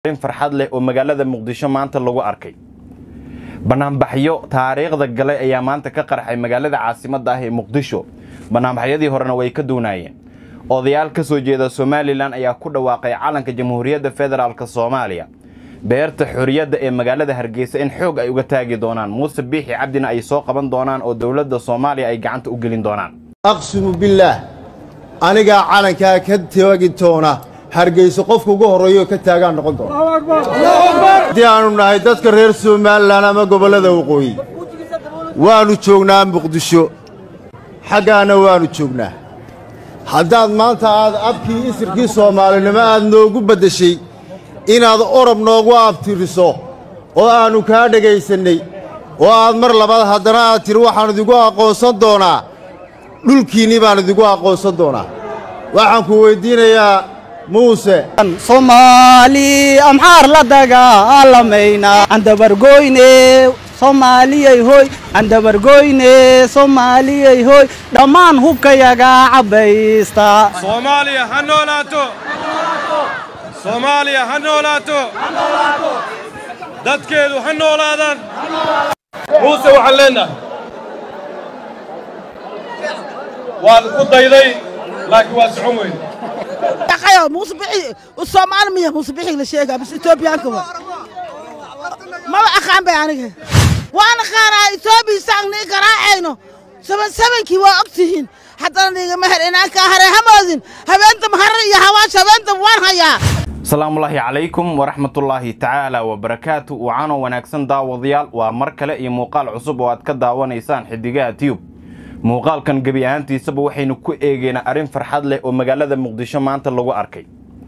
arrin farxad leh oo magaalada muqdisho maanta lagu arkay banaanbaxyo taariikhda gale ayaa maanta ka qarxay magaalada caasimadda ah ee muqdisho banaanbaxyadii horena way ka duunaayeen odayaal ka soo jeeda somalilan ayaa ku dhawaaqay calanka jamhuuriyadda federaalk soomaaliya beerta xorriyadda ee magaalada hargeysa in xoog ay uga taagi doonaan muuse biixi cabdina ay soo qaban doonaan oo dowladda soomaaliya ay gacanta u gelin doonaan aqsimu billaah anigaa calankaa ka taagi doona hargeyso qofka ugu horreeyo ka taagaan noqon doona haddii aannu nahay dadka reer somalilan ama gobollada waqooyi waannu joognaa muqdisho xaggaana waannu joognaa haddaad maanta aad abkii isirkii soomaalinimo aad noogu beddeshay inaad orab noogu abtiriso oo aannu kaa dhegaysannay oo aad mar labaad haddana aad tidhi waxaan idigu aqoonsan doonaa dhulkiinnii baan idigu aqoonsan doonaa waxaan ku weyddiinayaa muuse soomaali amxaar la dagaalamayna andabargoyne soomaaliyay hoy andabargoyne soomaaliyay hoy dhammaan hubkayaga cabbaysta soomaaliya ha noolaato soomaaliya ha noolaato dadkeedu ha noolaadaan muuse waxaan leennahay waan ku dayday laakiin waa socon weyne يا موسى بحي والصومال مية موسى بحي لشيء بس إثيوبيا كمان ما أخان بيانك وأنا خانا إثيوبيا ساني كراعينه سبن سبن كي وقتهن حتى نيجي مهر إنا كهر همازين هبنت مهر يا هواش هبنت وان هيا asalaamullaahi calaykum waraxmatullaahi tacaala wabarakaatu wacaanoo wanaagsan daawadayaal waa mar kale iyo muuqaal cusub oo aad ka daawanaysaan xidigaha tiyub muuqaalkan gebi ahaantiisaba waxaynu ku eegeynaa arrin farxad leh oo magaalada muqdisho maanta lagu arkay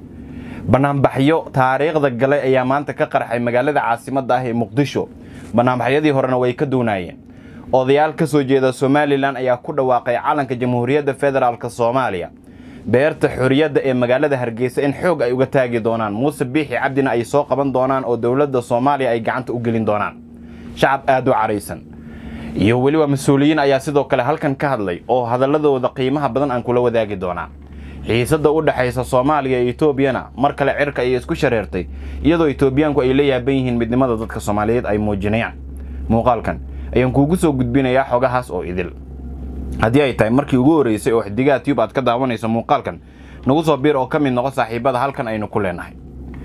banaanbaxyo taariikhda gale ayaa maanta ka qarxay magaalada caasimadda ah ee muqdisho banaanbaxyadii horena way ka duunaayeen odayaal ka soo jeeda somalilan ayaa ku dhawaaqay calanka jamhuuriyadda federaalk soomaaliya beerta xorriyadda ee magaalada hargeysa in xoog ay uga taagi doonaan muuse biixi cabdina ay soo qaban doonaan oo dowladda soomaaliya ay gacanta u gelin doonaan shacab aada u caraysan iyo weliba mas-uuliyiin ayaa sidoo kale halkan ka hadlay oo hadaladooda qiimaha badan aan kula wadaagi doonaa xiisadda u dhexaysa soomaaliya iyo etoobiyana mar kale cirka ayay isku shareertay iyadoo etoobiyaanku ay la yaaban yihiin midnimada dadka soomaaliyeed ay muujinayaan muuqaalkan ayaan kuugu soo gudbinayaa xogahaas oo idil haddii ay tahay markii ugu horreysay oo xidigaha tiyub aad ka daawanayso muuqaalkan nagu soo biir oo ka mid noqo saaxiibada halkan aynu ku leenahay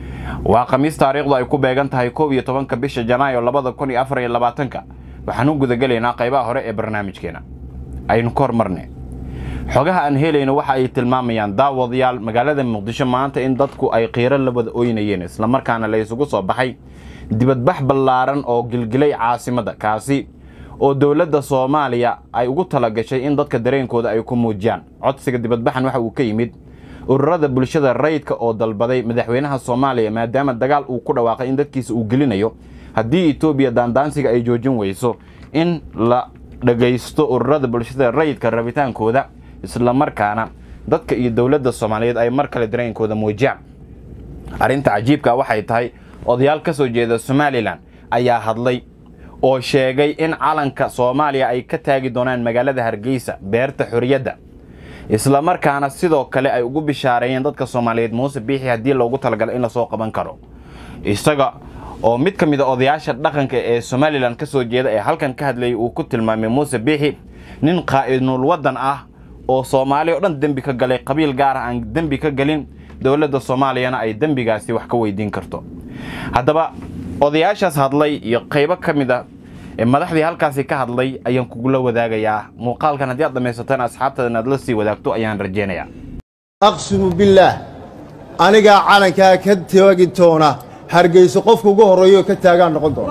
waa khamiis taariikhdu ay ku beegan tahay koob iyo tobanka bisha janaayo labada kun iyo afar iyo labaatanka waxaan u gudagelaynaa qaybaha hore ee barnaamijkeena aynu ka hormarne xogaha aan helayno waxa ay tilmaamayaan daawadayaal magaalada muqdisho maanta in dadku ay qiiro la wada oynayeen islamarkaana la isugu soo baxay dibadbax ballaaran oo gilgilay caasimadda kaasi oo dowladda soomaaliya ay ugu talagashay in dadka dareenkooda ay ku muujiyaan codsiga dibadbaxan waxa uu ka yimid ururada bulshada rayidka oo dalbaday madaxweynaha soomaaliya maadaama dagaal uu ku dhawaaqay in dadkiisa uu gelinayo haddii etoobiya daandaansiga ay joojin weyso in la dhagaysto ururada bulshada rayidka rabitaankooda islamarkaana dadka iyo dowladda soomaaliyeed ay mar kale dareenkooda muujiyaan arrinta cajiibka waxay tahay odayaal ka soo jeeda somalilan ayaa hadlay oo sheegay in calanka soomaaliya ay ka taagi doonaan magaalada hargeysa beerta xorriyadda islamarkaana sidoo kale ay ugu bishaareeyeen dadka soomaaliyeed muuse biixi haddii loogu talagalo in lasoo qaban karo isaga oo mid ka mid a odayaasha dhaqanka ee somalilan ka soo jeeda ee halkan ka hadlayay uu ku tilmaamay muuse biixi nin qaa'idnul waddan ah oo soomaali o dhan dembi ka galay qabiil gaar ah aan dembi ka gelin dowladda soomaaliyana ay dembigaasi wax ka weydiin karto haddaba odayaashaas hadlay iyo qaybo ka mid a ee madaxdii halkaasi ka hadlay ayaan kugula wadaagayaa muuqaalkan haddii aad dhammaysataan asxaabtaada inaad la sii wadaagto ayaan rajaynayaa aqsimu billaah anigaa calankaa ka taagi doona hargeyso qofka ugu horreeyo ka taagaan noqon doona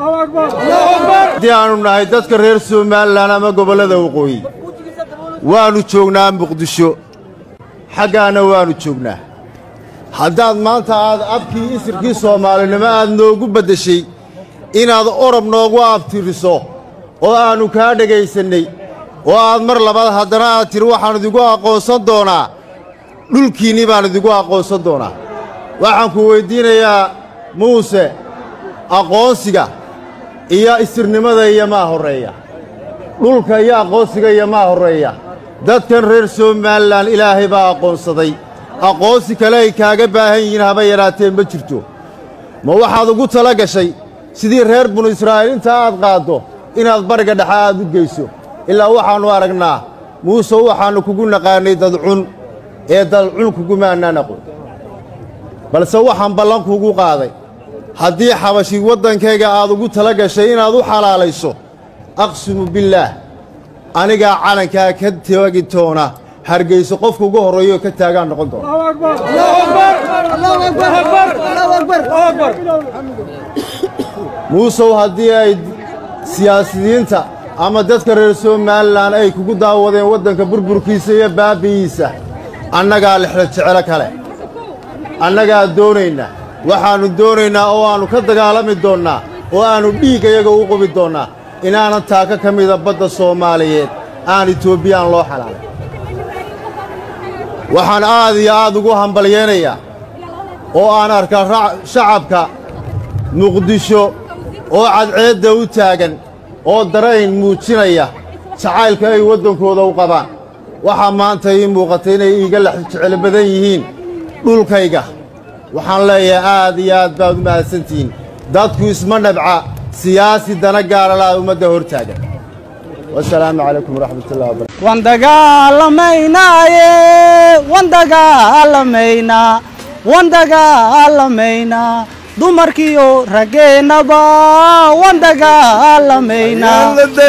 haddii aannu nahay dadka reer somalilan ama gobollada waqooyi waannu joognaa muqdisho xaggaana waannu joognaa haddaad maanta aad abkii isirkii soomaalinimo aad noogu beddeshay inaad orab noogu abtiriso oo aannu kaa dhegaysannay oo aad mar labaad haddana aad tidhi waxaan idigu aqoonsan doonaa dhulkiinnii baan idigu aqoonsan doonaa waxaan ku weyddiinayaa muuse aqoonsiga iyo isirnimada iyo maa horreeya dhulka iyo aqoonsiga iyo maa horreeya dadkan reer somalilan ilaahay baa aqoonsaday aqoonsi kale ay kaaga baahan yihiin haba yaraatee ma jirto ma waxaad ugu tala gashay sidii reer binu israa'iil intaa aad qaaddo inaad bariga dhexe aad u geyso ilaa waxaannu aragnaa muuse waxaannu kugu naqaannay dadcun ee dadcun kugumaannaan aqoon balse waxaan ballan kuugu qaaday haddii xabashi waddankayga aad ugu tala gashay inaad u xalaalayso aqsimu billaah anigaa calankaa ka tegi doona hargayso qofka ugu horreeyooo ka taagaan noqon doona muusow haddii ay siyaasiyiinta ama dadka reer somalilan ay kugu daawadeen waddanka burburkiisa iyo baabbi'iisa annagaa lexla jecelo kale annagaa doonaynaa waxaannu doonaynaa oo aannu ka dagaalami doonnaa oo aannu dhiiggayaga u qubi doonnaa inaanan taaka ka mida badda soomaaliyeed aan etoobiyaan loo xalaalay waxaan aad iyo aad ugu hambalyaynayaa oo aan arkaa shacabka muqdisho oo cadceedda u taagan oo darayn muujinaya jacaylka ay waddankooda u qabaan waxaa maanta ii muuqatay inay iiga lex jecel badan yihiin dhulkayga waxaan leeyahay aad iyo aad baad u mahadsantihiin dadku isma nabca siyaasi dana gaaralaad ummadda hor taagan wasalaamu calaykum waraxmatullahi wabarakatu waan dagaalamaynaaye waan dagaalamaynaa waan dagaalamaynaa dumarkiyo raggeennaba waan dagaalamaynaa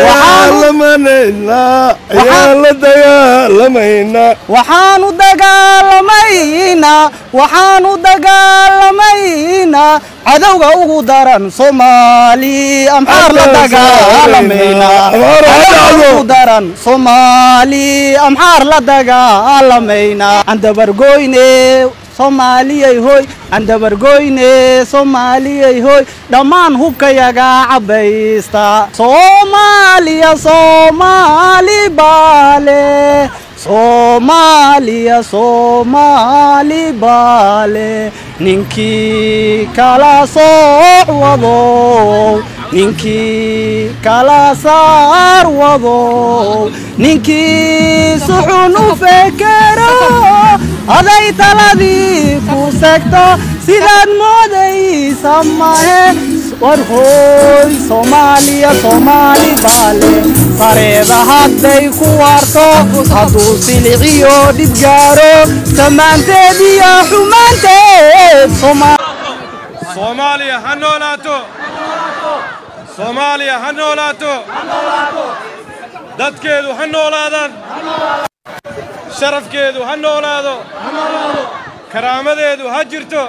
waxaanu dagaalamaynaa waxaanu dagaalamaynaa cadowga ugu daran soomaali amxaar la dagaalamaynaa cadowga ugu daran soomaali amxaar la dagaalamaynaa aan dabargoyne soomaaliyay hoy aan dabargoyne soomaaliyay hoy dhammaan hubkayaga cabbaysta soomaaliya soomaali baale soomaaliya soomaali baale ninkii kala sooc wadow ninkii kala saar wadow ninkii suxun u fekero aday taladii ku segto sidaad moodaysa mahe war hooy soomaaliya soomaali baale sareeda hadday ku waarto hadduu siliciyo dhib gaaro samaanteed iyo xumaanteed soomaaliya ha noolaato soomaaliya ha noolaato dadkeedu ha noolaadaan sharafkeedu ha noolaado karaamadeedu ha jirto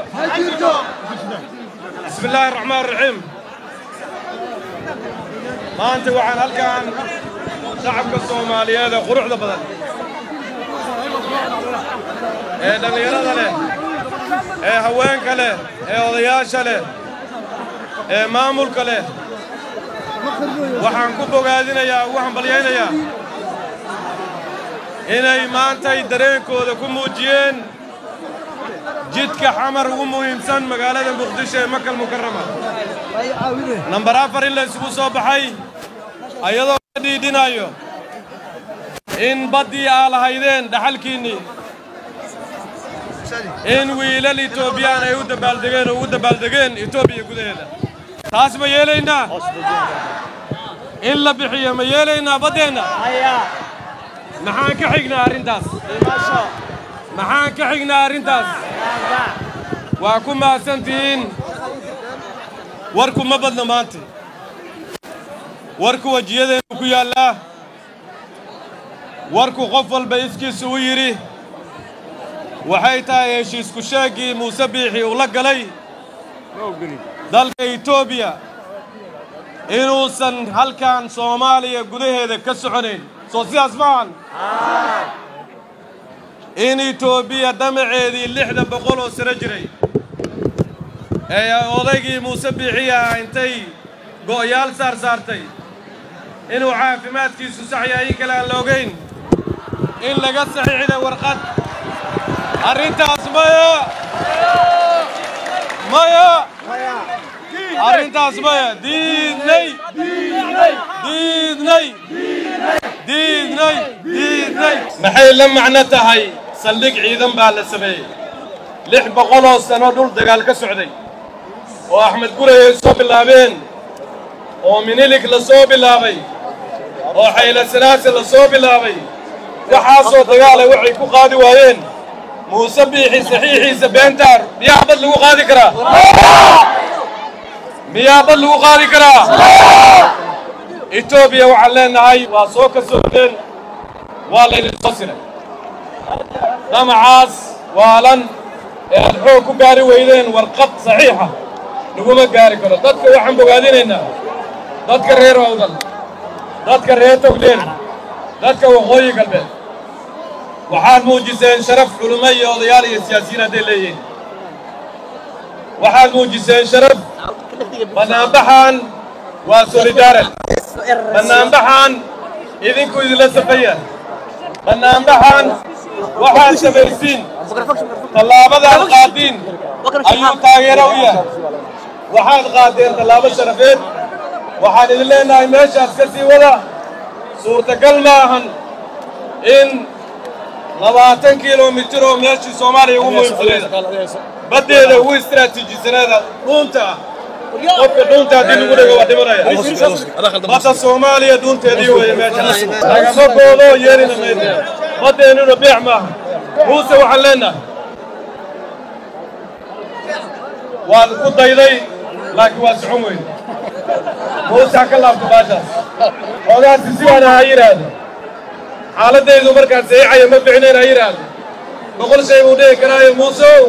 bismi illaahi araxmaan raxiim maanta waxaan halkaan shacabka soomaaliyeed ee quruxda badan ee dhallinyarada leh ee haweenka leh ee odayaasha leh ee maamulka leh waxaan ku bogaadinayaa ugu hambalyaynayaa inay maantay dareenkooda ku muujiyeen jidka xamar ugu muhiimsan magaalada muqdisho ee makal mukarama nambar afar in la isugu soo baxay ayadoo la dhiidhinayo in baddii aa lahaydeen dhaxalkiinnii in wiilal etoobiyaan ay u dabaaldegeen oo ugu dabaaldegeen etoobiya gudaheeda taas ma yeelaynaa in la bixiyo ma yeelaynaa baddeenna maxaan ka xignaa arrintaas maxaan ka xignaa arrintaas waa ku mahadsantihiin warku ma badna maanta warku wejiyadeennu ku yaallaa warku qof walba iskiisu u yidhi waxay tahay heshiisku sheeggii muuse biixi uu la galay dalka etoobiya inuusan halkan soomaaliya gudaheeda ka soconayn soo sidaas maahan in etoobiya damaceedii lixdan boqol oo sano jiray ee odaygii muuse biixiyaha intay go'yaal saar saartay inuu caafimaadkiisu sax yahay in kale aan la ogayn in laga saxiixday warqad arrintaas maya maya arrintaas maya diidnay diidnay diidnay diidnay maxay la macno tahay saldhig ciidan baa la sameeyey lix boqoloo sano dhul dagaal ka socday oo axmed gurey ay soo bilaabeen oo minilik la soo bilaabay oo xayla sanaase la soo bilaabay waxaasoo dagaala waxay ku qaadi waayeen muuse biixi saxiixiisa beentaar miyaa bad lagu qaadi karaa miyaa bad lagu qaadi karaa etoobiya waxaan leenahay waa soo ka sogdeen waa laydin soo siray damacaas waalan ee aad xoog ku gaari weydeen warqad saxiixa laguma gaari karo dadka waxaan bogaadinaynaa dadka reer awdal dadka reer togdheer dadka waqooyi galbeed waxaad muujiseen sharaf culummo iyo odayaal iyo siyaasiyiin hadday leeyihiin waxaad muujiseen sharaf bannaanbaxan waa solidaaral bannaanbaxan idinku idinla safaya bannaanbaxan waxaad samaysiin tallaabadaad qaadiin ayuu taageero u yahay waxaad qaadeen tallaabo sharafeed waxaan idin leenahay meeshaas ka sii wada suurtagal ma ahan in labaatan kilomitir oo meeshii soomaaliya ugu muhiimsaneeda baddeeda ugu istiraatiijisaneeda dhuunta ah qofka dhuunta haddii lagu dhego waa dhimanaya badda soomaaliya dhuunteedii weeye meeshaas lagama goodo yeelina mayno baddeennuna beec maaha muuse waxaan leenahay waan ku dayday laakiin waa socon weyne muuse ha ka laabto baashaas xoogaasi sidaana ha yidhaahdo xaaladdaydu markaan saxiixaya ma ficnayn ha yidhaahdo boqol shay buu dhihi karaayo muusow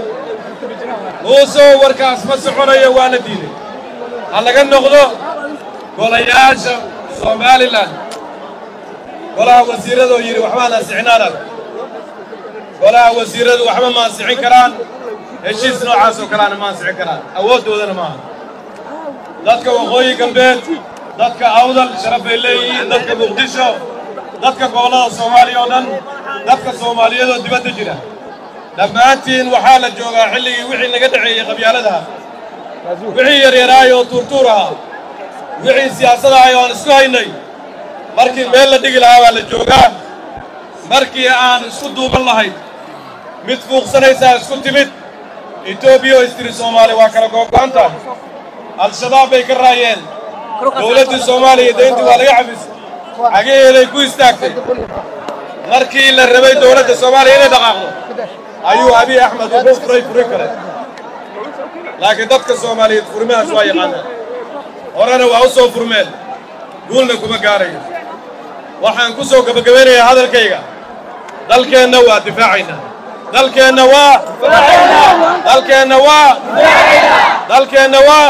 muusow warkaas ma soconayo waa la diiday ha laga noqdo golayaasha somalilan golaha wasiirradoo yidhi waxbaan ansixinaanad golaha wasiirradu waxba ma ansixin karaan heshiis noocaas oo kaleana ma ansixin karaan awooddoodana maaha dadka waqooyi galbeed dadka awdal sharaf bay leeyihiin dadka muqdisho dadka gobollada soomaaliya oo dhan dadka soomaaliyeed oo dibadda jira dhammaantiin waxaa la joogaa xilligii wixii naga dhaceeyey qabyaaladaha wixii yaryaraay oo tuurtuur ahaa wixii siyaasad ahay oo aan isku haynay markii meel la dhigi lahaa baa la joogaa markii aan isku duuban lahayd mid fuuqsanaysaa isku timid etoobiya oo istiri soomaaliya waa kala googo'an tahay al-shabaab bay ka raayeen dowladdii soomaaliya dayntii waa laga xabisay xagaheeday ku istaagtay markii la rabay dowladda soomaaliya inay dhaqaaqdo ayuu abiy axmed ugu furay furi kale laakiin dadka soomaaliyeed furmahaas waa yaqaanaan horena waa u soo furmeen guulna kuma gaarayo waxaan ku soo gebagabaynayaa hadalkayga dalkeenna waa difaacaynaa dalkeenna waa dalkeenna waa dalkeenna waa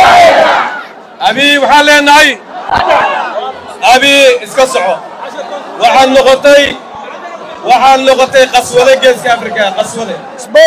abiy waxaan leenahay abiy iska soco waxaad noqotay waxaad noqotay qaswade geeska afrika qaswade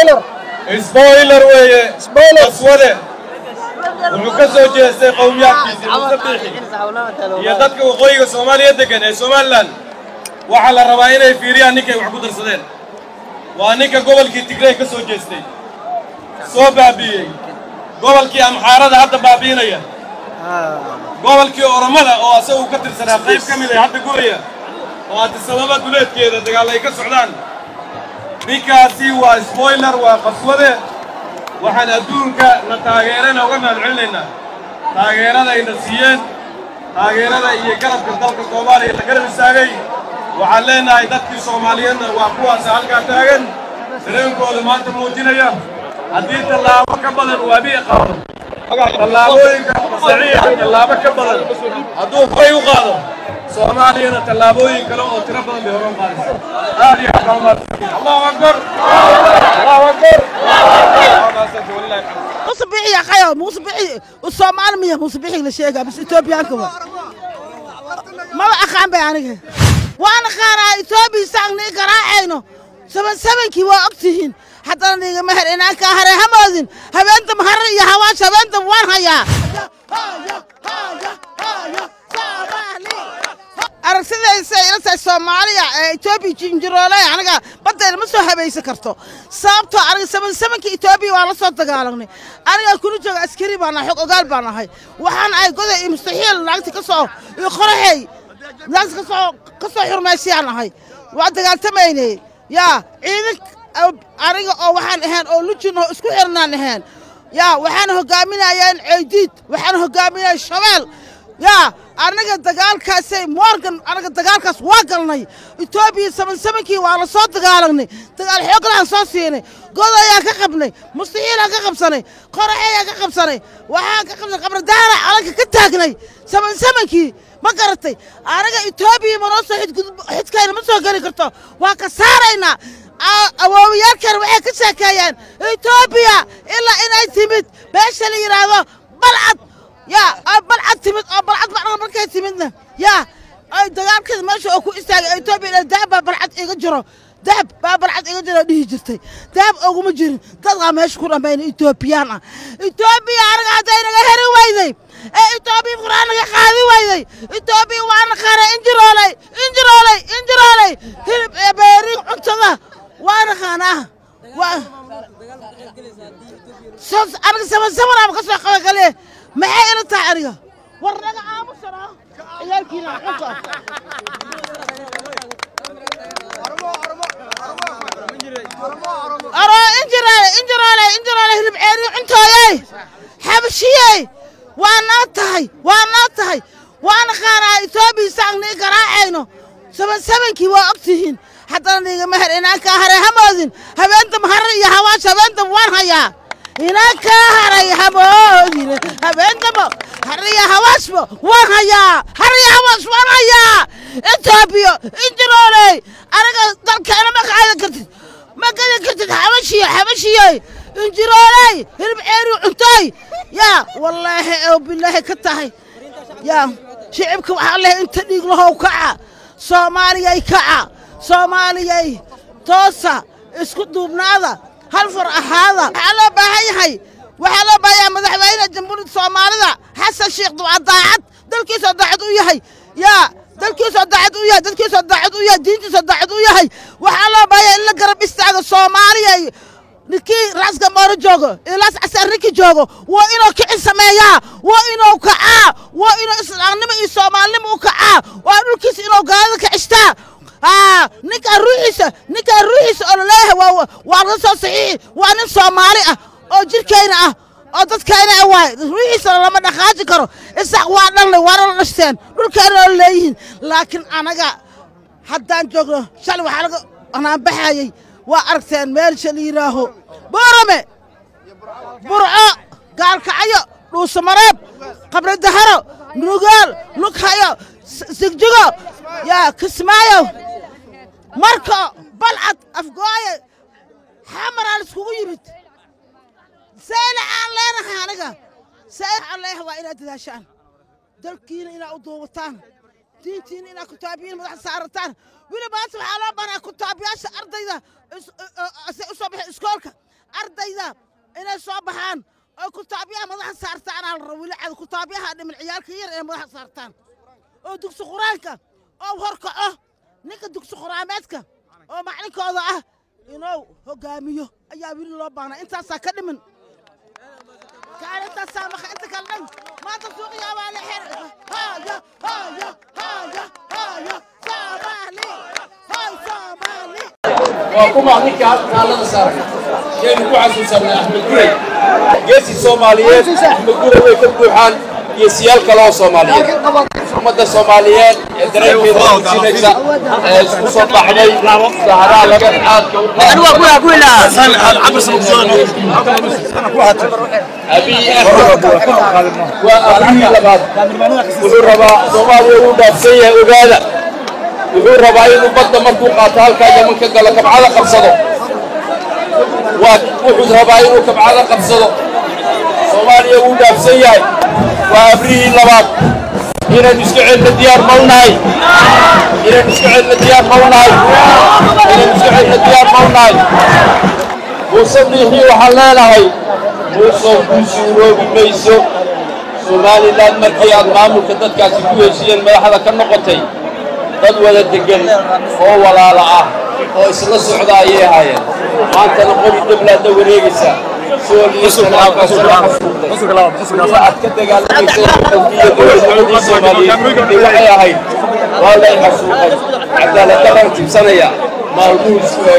sboiler weeye qaswade wuxuu ka soo jeestay qowmiyaadkiisii muuse biixi iyo dadka waqooyiga soomaaliya degan ee somalilan waxaa la rabaa inay fiiriyaan ninkay wax ku darsadeen waa ninka gobolkii tigrey ka soo jeestay soo baabi'iyey gobolkii amxaarada hadda baabi'inaya gobolkii oromada oo asagu ka tirsanaa qayb ka mid ay hadda guraya oo adisababa duleedkeeda dagaal ay ka socdaan ninkaasi waa sboiler waa qaswade waxaan adduunka na taageerana uga mahad celinaynaa taageeradayna siiyeen taageerada iyo garabka dalka soomaaliya la garab istaagay waxaan leenahay dadkii soomaaliyeedna waa kuwaasa halkaa taagan dareenkooda maanta muujinaya haddii tallaabo ka badan uu abiy qaado tallaabooyinka saxiixa tallaabo ka badan hadduu horay u qaado soomaaliyana tallaabooyin kale oo tiro badan bay horan qaadaysa aad iyo aad baa umahadsan allahu akbar allahu akbar muuse bixi yaqayo muuse bixi soomaali miya muuse bixi la sheegaa bis etoobiyaanka wa maba aqaan bay aniga waan aqaanaa etoobiya saan nii garaacayno saban sabankii waa og tihiin haddana niigama her inaankaa hare hamoodin habeenta mahare iyo hawaash habeenta waan hayaa aragsidaysa ila tahay soomaaliya ee etoobiya jinjiroole aniga baddeena ma soo habaysan karto sababtoo aniga saban sabankii etoobiya waa la soo dagaalamnay aniga kuna jooga askari baan ahay xog ogaal baan ahay waxaan ahay goday iyo mustaxiil naagta ka soo iyo qoraxey naagta ka soo ka soo xurmaysayaan ahay waa dagaaltamaynay yaa ciidan aniga oo waxaan ahayn oo lujin oo isku xirnaan ahayn yaa waxaan hogaaminayeen ceydiid waxaan hogaaminaya shabeel yaa annaga dagaalkaasay morgan annaga dagaalkaas waa galnay etoobiya saban sabankii waa la soo dagaalagnay dagaal xooglaan soo siinay god ayaan ka qabnay mustaxiilaan ka qabsanay qoraxayaan ka qabsanay waxaan ka qabsanay qabradaara calanka ka taagnay saban samankii ma garatay anaga etoobiya ma noo soo xidkayna ma soo geli karto waa ka saaraynaa awoowiyaalkan waxay ka sheekeeyeen etoobiya ilaa inay timid meesha la yidhaahdo balcad yaa balcad timid oo balcad macnaha markay timidna yaa ay dagaalkeeda meesha oo ku istaagay etoobiya dahab baa balcad iga jiro dahab baa balcad iga jiro dhihi jirtay dahab oguma jirin dadkaa meesha ku dhammayna etoobiyaan ah etoobiya anaga hadday naga heri weyday ee etoobiya furaan naga qaadi weyday etoobiya waa naqaana injirooley injirooley injirooley hilib ee beeriin cuntada waa naqaanaa waa aniga saban sabanaaba ka soo qabagale maxay ila tahay aniga war naga aamusana ciyaalkiina xunka aro injiraale injiraale injiraale hilib ceeriyo cuntooyey xabashiyey waa noo tahay waa noo tahay waa naqaanaa etoobiya saangnii garaacayno saban sabankii waa og tihiin haddana niiga meher inaankaa haray hamoodin habeenta mahare iyo hawaash habeentaba waan hayaa inaankaa haray hamoodin habeentaba hariya hawaashba waan hayaa hariya hawaash waan hayaa etoobiya injirooley anaga dalkeena ma qaadi kartid ma gadi kartid xabashiyo xabashiyey injirooley hilib ceeri cuntooy yaa wallaahi oo bilaahi ka tahay yaa shicibka waxaa leh inta dhiig lahow kaca soomaaliyay kaca soomaaliyay toosa isku duubnaada hal far ahaada waxaa loo baahan yahay waxaa loo baahan yahay madaxweyne jamhuuriyadda soomaalida xasan sheekh duca daacad dalkiisoo daacad u yahay yaa dalkiisoo daacad u yahay dalkiisoo daacad u yahay diintiisoo daacad u yahay waxaa loo baahan yahay in la garab istaago soomaaliya ninkii raaska mooro joogo ilaas casarrinki joogo waa inuu kicin sameeyaa waa inuu kacaa waa inuu islaamnimo iyo soomaalinimo u kacaa waa dhulkiisa inuu gaalada kicishtaa ninkaa ruuxiisa ninkaa ruuxiisa oo laleeyahay waa waa laga soo saxiixi waa nin soomaali ah oo jirkayna ah oo dadkayna ah waay ruuxiisana lama dhaqaaji karo isaaq waa dhalnay waana la dhashteen dhulkayna oo leeyihiin laakiin anaga haddaan joogno shalay waxaa laga anaanbaxayey waa aragteen meelsha la yidhaaho boorame burco gaalkacyo dhuusamareeb qabridaharo nugaal lughayo sigjigo yaa kismaayo marko balcad afgooye xamaraa laiskugu yimid sayla aan leenahay aniga sayla aan leenahay waa inaad dadaashaan dalkiina inaad u duubataan diintiina inaad kutaabiyiin madax saarataan weli maanta waxaa loo baraa kutaabiyaasha ardayda u soo baxay iskoolka ardayda inay soo baxaan oo kutaabyaha madaxa saartaan aa la raba weli cad kutaabyaha dhiman ciyaalka yar inay madaxa saartaan oo dugsi qur-aanka oo horkaco ninka dugsi quraameedka oo maclinkooda ah inuu hogaamiyo ayaa weli loo baahnaa intaasaa ka dhiman kaalintaasaa maka inta kale dhan maanta suuqiyaa waa la xir haya haya haya haya soomaali hay soomaali waa kuma ninka kaalada saaray yaynu ku xasuusanay axmed gurey geesi soomaaliyeed axmed gurey way ka buuxaan iyo siyaal kale oo soomaaliyeed ummadda soomaaliyeed ee dareenkeeda muujinaysa ee isku soo baxday saharaha laga aadka abiy axmed waa abrihii labaad wuxuu rabaa soomaaliya uu dhaafsan yahay ogaada wuxuu rabaa inuu badda markuu qaato halkaa yaman ka galo kabcada qabsado waa wuxuu rabaa inuu kabcada qabsado soomaaliya wuu dhaafsan yahay waa abrihii labaad inaynu iska celna diyaar mawnahay inaynu iska celna diyaar mawnahay inaynu iska celna diyaar mawnahay muuse biixii waxaan leenahay muusow kuu suuroobi mayso somalilan markii aad maamulka dadkaasi ku heshiiyeen madaxda ka noqotay dad wada degan oo walaala ah oo isla socda ayay ahaayeen maantana qori dhablaadna wareegaysa sool iyo sanaakaas waa xasuuqday ilaa aad ka dagaalamaysa xoggiyo dowladnimadii soomaaliyeed ee waxay ahayd waa lay xasuuqay cadaalad daraan tibsanaya maalmuhu isku eegaa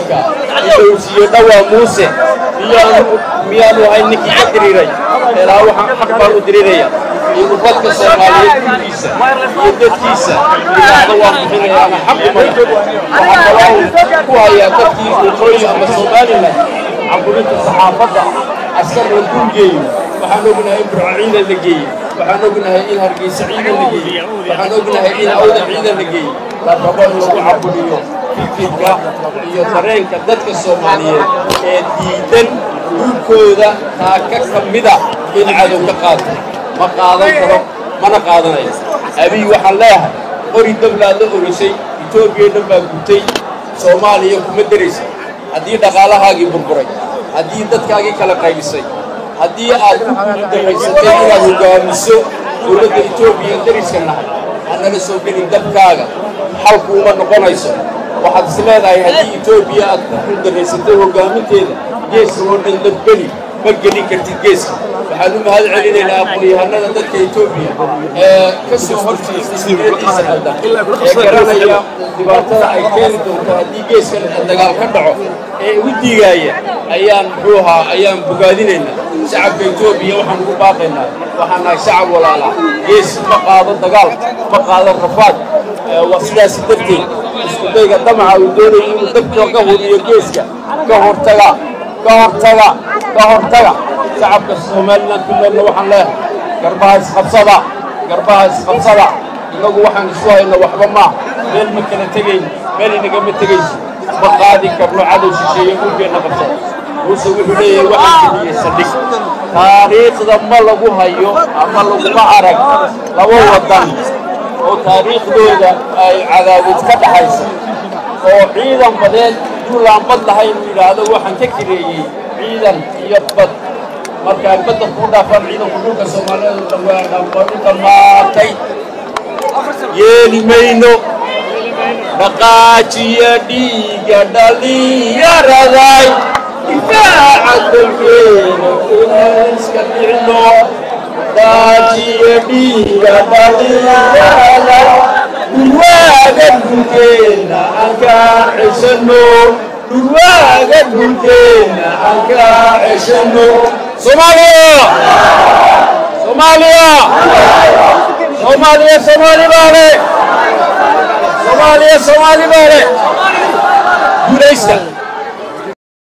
uu siiyo dhawaa muuse miyaanu miyaanu ahay ninkii ka diriiray ilaa waxaan xaq baan u diriiraya iyo dadka soomaaliyeed gurgiisa iyo dadkiisa ilaahda waan bixinayaana xaqi mayo waxaa kaloo ku hayaa dadkii waqooyi ama somalilan caburinta saxaafadda askar la dulgeeyo waxaan ognahay in burco ciidan la geeyey waxaan ognahay in hargeysa ciidan la geeyey waxaan ognahay in awda ciidan la geeyey la rabo in lagu caburiyo fikirka iyo dareenka dadka soomaaliyeed ee diidan dhulkooda taaka ka mida in cadow ka qaato ma qaadan karo mana qaadanayo abiy waxaan leeyahay qori dablaad la orisay etoobiya dhan baa gutay soomaaliya kuma deraysa haddii dhaqaalahaagii burburay haddii dadkaagii kala qaybisay haddii aad ku guuldarraysatay inaad hoggaamiso dowladda etoobiya dariska nahay hanala soo gelin dabkaaga xalku uma noqonayso waxaad is leedahay haddii etoobiya aad ku guuldarraysatay hoggaaminteeda geeska oo dhan dabgeli ma gelin kartid geeska waxaan u mahad celinaynaa aqoon-yahanada dadka etoobiya ee ka soo horjeesta siyadiisa qaldan ee garanaya dhibaatada ay keeni doonto haddii geeskan dagaal ka dhaco ee u diigaaya ayaan muxuu ahaa ayaan bogaadinaynaa shacabka etoobiya waxaan ugu baaqaynaa waxaan nahay shacab walaalaa gees ma qaado dagaal ma qaado rafaad waa sidaasi darteed iskudayga damaca uu doonaya inuu dabka ka hubiyo geeska ka hortaga ka hortaga ka hortaga shacabka somalilan ku noolna waxaan leehay garbaha isqabsada garbaha isqabsada innagu waxaan isu hayno waxba maaha meel ma kala tegayno meel inagama tegayso ma qaadi karno cadow shisheeye dhulkeenna qabsada muuse wuxuu leeyahay waxaan geliyey saldhig taariikhda ma lagu hayo ama laguma arag laba waddan oo taariikhdooda ay cadaawad ka dhaxaysa oo ciidan badeed duulaan bad lahayn uu yidhaahdo waxaan ka kireeyey ciidan iyo bad markaan badda kuu dhaafaan ciidanku dhulka soomaaliyeed oo dhan waa dhammaanu dhammaatay yeeli mayno dhaqaajiya dhiiga dhalinyaraday difaaca dalkeena inaan iska dhicno dhaqaajiya dhiiga dhalinyaraday dhulwaaga dhulkeena aan kaa ceshanno dhulwaaga dhulkeena aan kaa ceshanno soomaaliya soomaaliya soomaaliya soomaali baa le soomaaliya soomaali baa le guulaysta